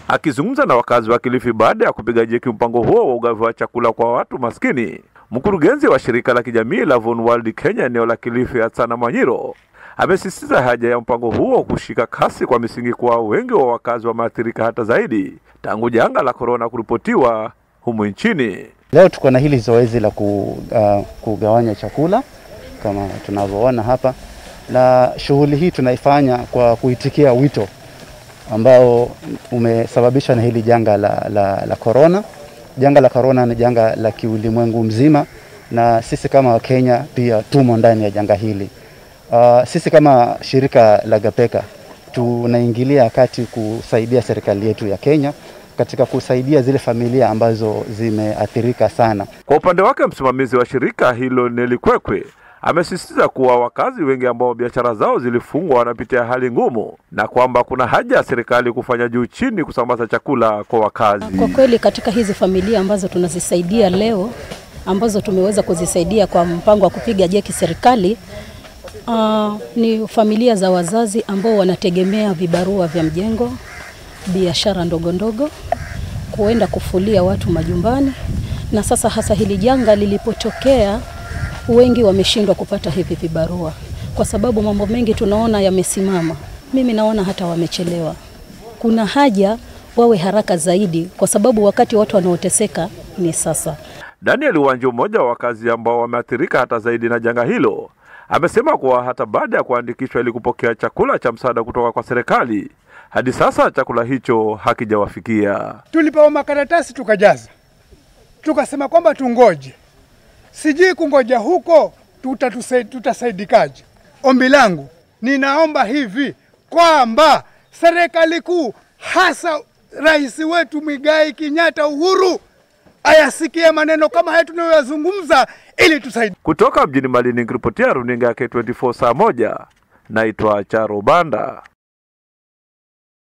Akizungumza na wakazi wa Kilifi baada ya kupiga jeki mpango huo wa ugavi wa chakula kwa watu maskini, mkurugenzi wa shirika la kijamii la Von World Kenya eneo la Kilifi, Hatsana Mwanyiro, amesisitiza haja ya mpango huo kushika kasi kwa misingi kuwa wengi wa wakazi wameathirika hata zaidi tangu janga la korona kuripotiwa humu nchini. Leo tuko na hili zoezi la ku, uh, kugawanya chakula kama tunavyoona hapa, na shughuli hii tunaifanya kwa kuitikia wito ambao umesababishwa na hili janga la, la, la corona. Janga la corona ni janga la kiulimwengu mzima, na sisi kama Wakenya pia tumo ndani ya janga hili. Uh, sisi kama shirika la Gapeka tunaingilia kati kusaidia serikali yetu ya Kenya katika kusaidia zile familia ambazo zimeathirika sana. Kwa upande wake, msimamizi wa shirika hilo Neli Kwekwe amesisitiza kuwa wakazi wengi ambao biashara zao zilifungwa wanapitia hali ngumu na kwamba kuna haja ya serikali kufanya juu chini kusambaza chakula kwa wakazi. Kwa kweli katika hizi familia ambazo tunazisaidia leo, ambazo tumeweza kuzisaidia kwa mpango wa kupiga jeki serikali, uh, ni familia za wazazi ambao wanategemea vibarua vya mjengo, biashara ndogo ndogo, kuenda kufulia watu majumbani, na sasa hasa hili janga lilipotokea wengi wameshindwa kupata hivi vibarua kwa sababu mambo mengi tunaona yamesimama. Mimi naona hata wamechelewa. Kuna haja wawe haraka zaidi, kwa sababu wakati watu wanaoteseka ni sasa. Daniel Wanjo, mmoja wa wakazi ambao wameathirika hata zaidi na janga hilo, amesema kuwa hata baada ya kuandikishwa ili kupokea chakula cha msaada kutoka kwa serikali, hadi sasa chakula hicho hakijawafikia. Tulipewa makaratasi tukajaza, tukasema kwamba tungoje sijui kungoja huko tutasaidikaje. Ombi langu ninaomba hivi kwamba serikali kuu, hasa rais wetu Migai Kenyatta Uhuru, ayasikie maneno kama haya tunayoyazungumza ili tusaidie. Kutoka mjini Malindi, nikiripotia runinga ya K24 saa moja, naitwa Charo Banda.